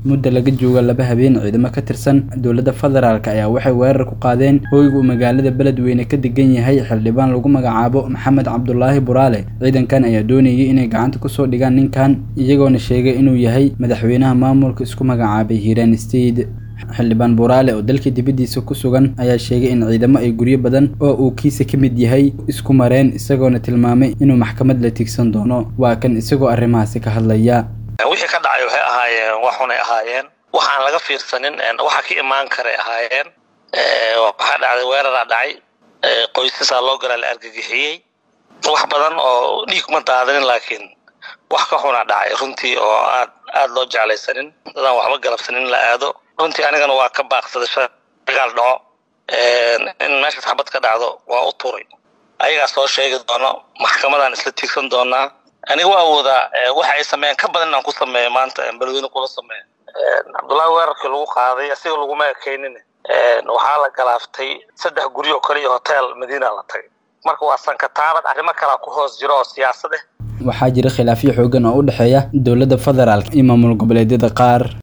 mudda laga jooga laba habeen ciidamo ka tirsan dowladda federaalk ayaa waxay weerar ku qaadeen hoyga uu magaalada beledweyne ka degan yahay xildhibaan lagu magacaabo maxamed cabdulaahi buraale ciidankan ayaa doonayay inay gacanta kusoo dhigaan ninkan iyagoona sheegay inuu yahay madaxweynaha maamulka isku magacaabay hiiraan state xildhibaan buraale oo dalka dibaddiisa ku sugan ayaa sheegay in ciidamo ay guryo badan oo uu kiisa ka mid yahay isku mareen isagoona tilmaamay inuu maxkamad la tigsan doono waa kan isagoo arrimahaasi ka hadlaya wixii ka dhacay waxay ahaayeen waxunay ahaayeen waxaan laga fiirsanin waxa ka imaan karay ahaayeen waxaa dhacday weeraraa dhacay qoysasaa loo galaa la argagixiyey wax badan oo dhiig ma daadanin laakiin wax ka xunaa dhacay runtii oo aad aada loo jeclaysanin dadaan waxba galabsanin in la aado runtii anigana waa ka baaqsaday shagaal dhaco in meesha xabad ka dhacdo waa u turay ayagaa soo sheegi doono maxkamadaan isla tiigsan doonaa aniga waa awoodaa waxa ay sameeyeen ka badan inaan ku sameeyo maanta beledweyne kula sameeyo cabdullaahi weerarkii lagu qaaday asiga laguma ekaynin waxaa la galaaftay saddex guryo kale iyo hotel madiina la tagay marka waa sankataabad arrimo kalaa ku hoos jiro oo siyaasad ah waxaa jira khilaafyo xoogan oo u dhexeeya dowladda federaalk iyo maamul goboleedyada qaar